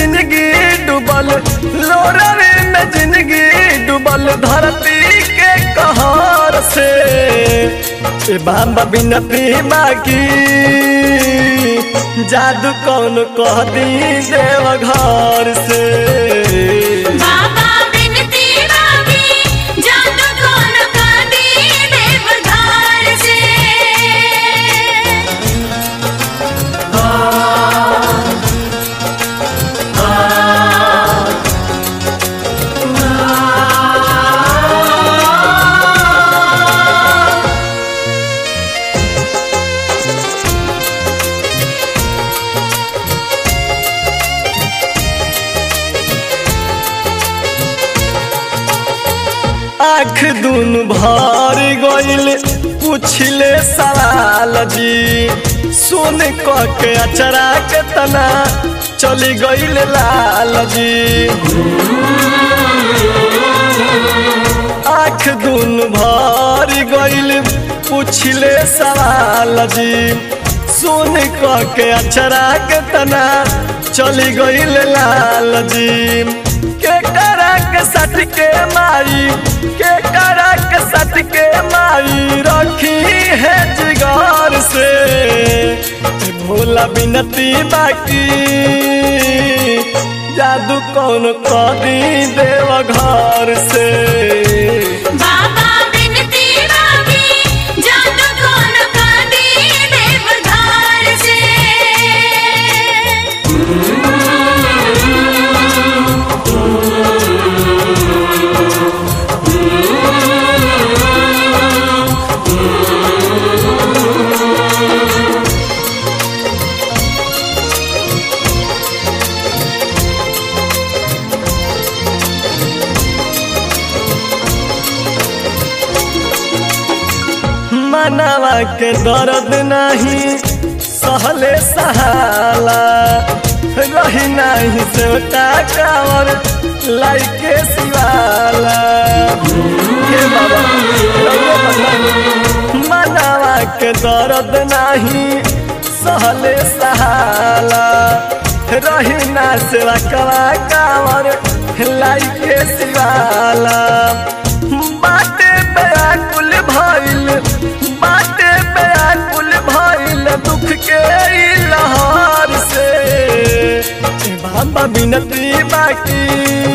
जिंदगी डूबल लोरवे में जिंदगी डूबल धरती के कहर से ए बाबा बिनती बाकी जादू कौन कह दी देव घर से बाबा बिनती मांगी जादू कौन कर दी देवघर से आँख दून भर गइल पूछले सवाल जी सुन क के अचरा के तना चली गइल लाल जी आँख दून भर गइल पूछले सवाल जी सुन क के अचरा के तना चली गइल लाल जी के करा के सट के माई के करा के सट के माई रखी है जिगार से भोला बिनती बाकी जादू कौन कदी देव घर से बाबा बिनती मांगी जादू कौन कर दी देवघर से मनवा के दर्द नहीं सहले सहाला रही नहीं सोटा कावर लाइके सिवाला हे बाबा रउआ बताई। मनवा के दर्द नहीं सहले सहाला रही ना सेवा कवा कावर लाइके सिवाला बाटे व्याकुल भइल बाटे व्याकुल भइल दुख के ई लहर से ए बाबा बिनती बाकी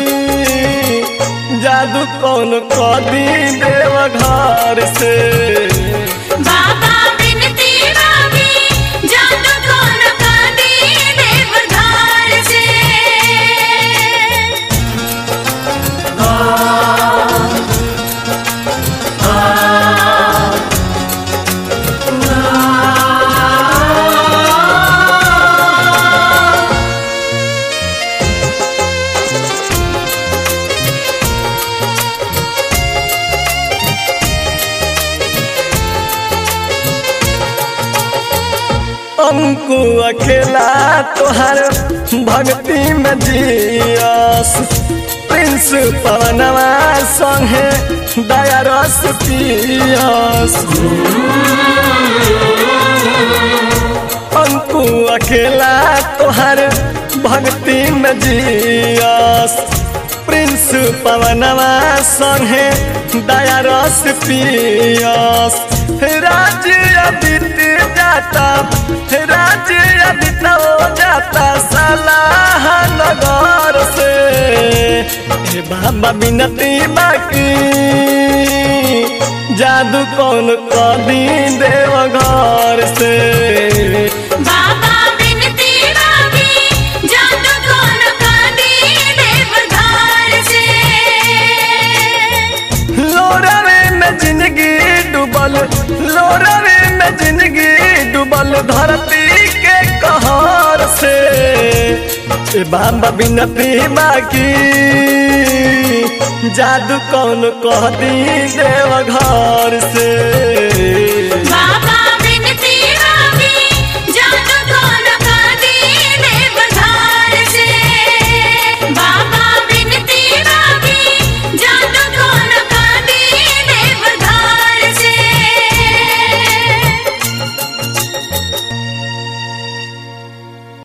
जादू कौन कदी देव घर से बाबा बिनती मांगी जादू कौन कर दी देवघर से अंकु अकेला तोहर भक्ति में जियस प्रिंस पवनवा संगे दया रस पियस अंकु अकेला तोहर भक्ति में जियस प्रिंस पवनवा संगे दया रस पियस राज्य अदित जाता राज्य अदित हो जाता सलाह नगर से हे बाबा बिनती बाकी जादू कौन कदी देव घर से बाबा बिनती मांगी जादू कौन कर दी देवघर से लोरवे में जिंदगी डूबल लोरवे में जिंदगी डूबल धरती के कहर से ए बाबा बिनती बाकी जादू कौन कह दी देव घर से